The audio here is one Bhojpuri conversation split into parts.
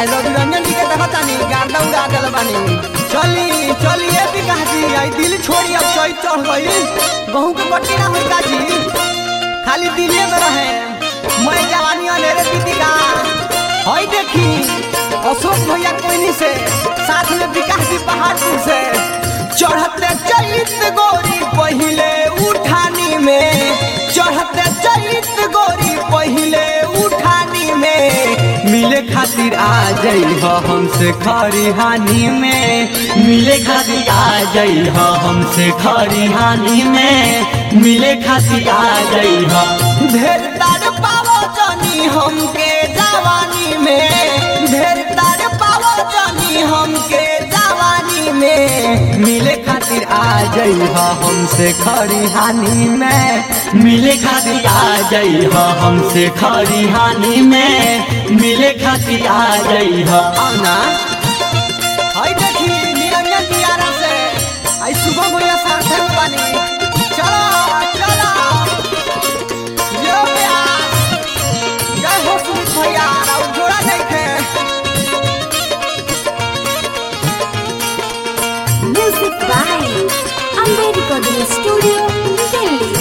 आई रवि रंजन जी के देखत तानी गार्दा उड़ा देल बानी चली चली ए विकास जी आई दिल छोड़ी अब चोई चढ़ गई गहूं के बट्टी ना होई काजी खाली दिले में रहे मैं जवानी अनेरे दीदी का हई देखी अशोक भैया कोइनी से साथ में विकास जी पहाड़पुर से चढ़ते चलित गोरी पहिले उठानी में चढ़ते चलित गोरी पहिले उठानी में मिले खातिर आ जाइ हमसे खरी हानि में मिले खातिर आ जाइ हमसे खरी हानि में मिले खातिर आ जाइ ढेर तार पावो जानी हमके जवानी में ढेर तार पावो जानी हमके जवानी में मिले खातिर आ जाइ हमसे खरी हानि में मिले खातिर आ जाइ हमसे खरी हानि में मिले खातिर आ जाइ आना हाय देखी निरंजन दियारा से आई सुबह भैया साथे में बानी चलो चलो यो प्यास जय हो सुमित भैया और जोड़ा नहीं थे Music by Amber Recording Studio, Delhi.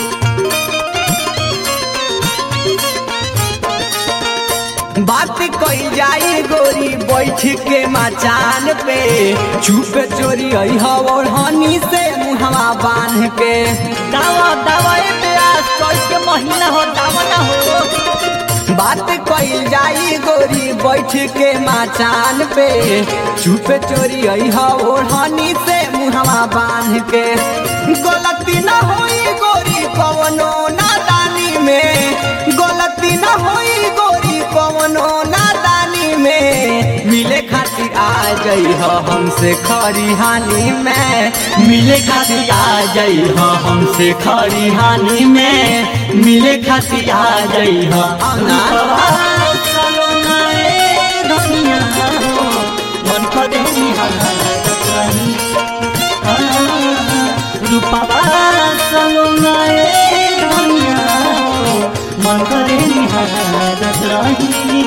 बात कई जाई गोरी बैठ के मचान पे चुप चोरी आई और हनी से मुहवा बांध के दावा दावा ए प्यास चोई के महीना हो दावा ना हो बात कई जाई गोरी बैठ के मचान पे चुप चोरी आई और हनी से मुहवा बांध के गलती ना होई गोरी कवनो नादानी में गलती ना होई गोरी कवनो नादानी में मिले खातिर आ जाइ हमसे खरी हानि में मिले खातिर आ जाइ हमसे खरी हानि में मिले खातिर आ जाइ आना मन करे रूपा मन करे निहारत रही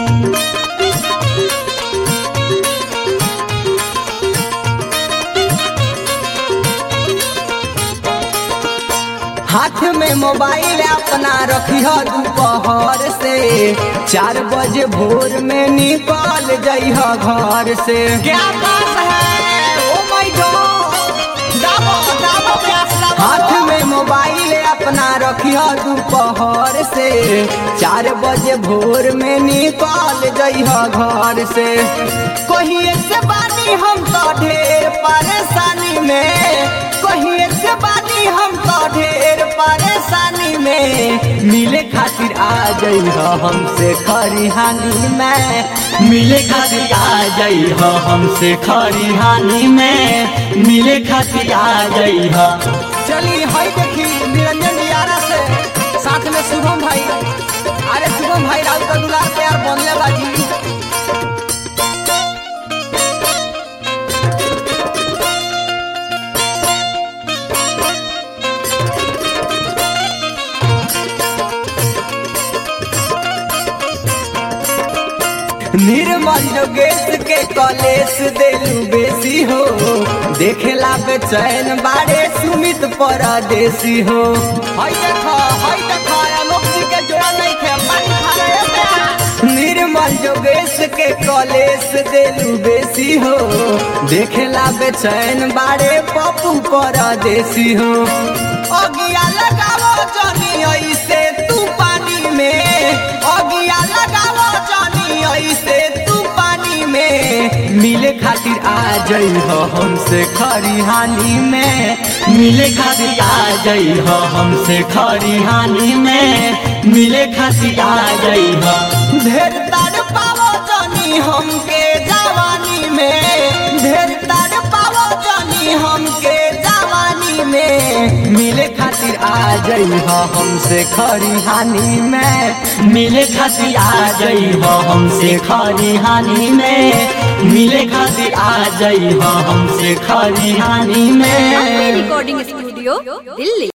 हाथ में मोबाइल अपना रखिह दोपहर से चार बजे भोर में निकल जइह घर से क्या बात है ओ माय गॉड दाबो दाबो प्यास दाबो हाथ में मोबाइल अपना रखिह दोपहर से चार बजे भोर में निकल जइह घर से कहिए से बानी हम तो ढेर परेशानी में कहिए से बानी हम तो ढेर परेशानी में मिले खातिर आ जाइ हमसे खरी हानि में मिले खातिर आ जाइ हमसे खरी हानि में मिले खातिर आ जाइ चली हई देखी निरंजन दियारा से साथ में शुभम भाई अरे शुभम भाई राउत का दुलार प्यार बनले बाजी निर्मल योगेश के कॉलेज देलू बेसी हो देखेला बेचैन बारे सुमित परदेसी हो हई देखो हई देखो आलोक जी के जोड़ा नहीं थे पानी खा रहे थे निर्मल योगेश के कॉलेज देलू बेसी हो देखेला बेचैन बारे पप्पू परदेसी हो अगिया लगावो जनी ऐसे तू पानी में अगिया लगावो जनी ऐसे तू पानी में मिले खातिर आ जाइ हमसे खरी हानि में मिले खातिर आ जाइ हमसे खरी हानि में मिले खातिर आ जाइ ढेर तार पावो जनी हमके जवानी में ढेर तार पावो जनी हमके जवानी में मिले खातिर आ जाइ हमसे खरी हानि में मिले खातिर आ जाइ हमसे खरी हानि में मिले खातिर आ जाइ हमसे खरी हानि Amber में Recording Studio, Delhi.